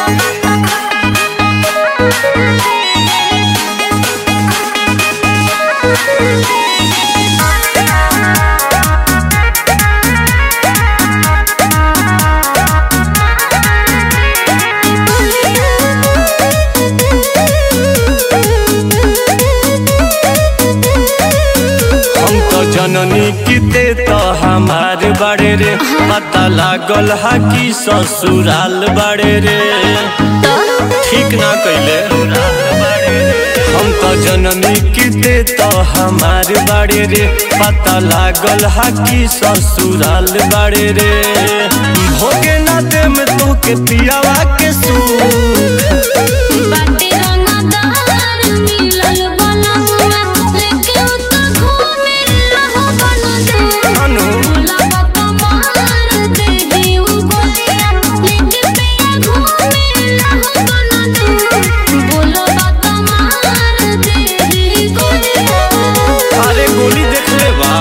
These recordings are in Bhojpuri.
हम तो जननी किते तो हमार बड़े रे पता लागल हा कि ससुराल बड़े रे ठीक ना कैले हम तो जननी किते तो हमार बड़े रे पता लागल हा कि ससुराल बड़े रे भोगे ना दे में तो के पियावा के सूख बाटे रंगदार मिलल बनमुआ लेके उ त घूमे रहो बनदे अनु भोला बाबा मार देही उ गोलिया लेके पिया घूमे रहो बनदे भोला बाबा मार देही गोलिया अरे गोली देख ले बा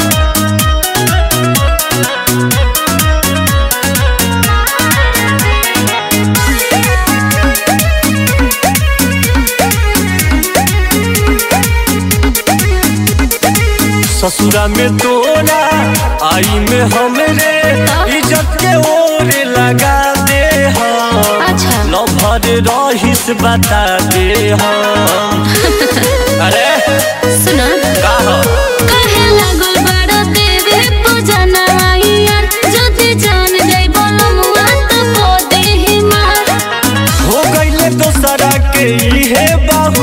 ससुरा में तोरा आई में हमरे इज्जत के ओरे लगा दे हम अच्छा। लभर रहिस बता दे हम अरे सुना का हो? कहे लागल बड़ देवे पूजना यार जदि जान जाई बनमुआ त को देही मार हो गईले दोसरा के इहे बाहू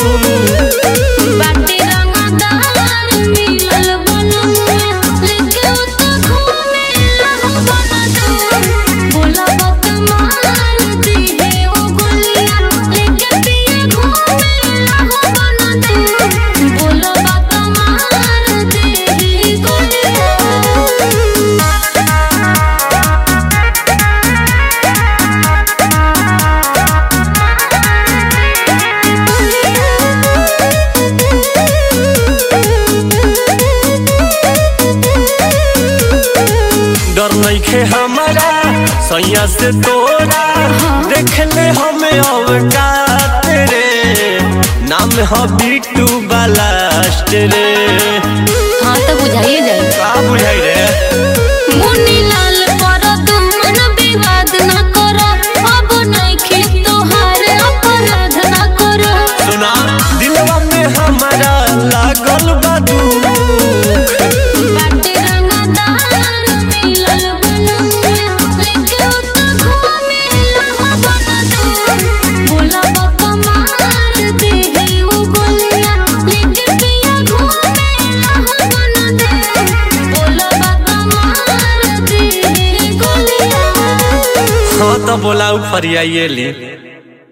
बाटे रंगदार मिलल बनमुआ लेके उ त घूमे रहो बनदे भोला बाबा मार दिहे ओ गोलिया लेके पिया घूमे रहो बनदे भोला बाबा मार दिहे गोलिया डर नइखे हमारा सैया से तोरा देख ले हमें अवकात रे नाम ह बिट्टू बालास्ट रे हाँ तो बुझाइए जाए का बुझाई रे मुन्नी लाल पर तुमन विवाद न करो अब नइखे तोहार अपराध न करो सुना दिलवा में हमारा लागल बा दुख बाटे रंगदार मिलल बनमुआ लेके उ त घूमे रहो बनदे भोला बाबा मार देहे उ गोलिया लेके पिया घूमे रहो बनदे भोला बाबा मार देहे गोलिया हाँ तो बोला ऊपर आइए ली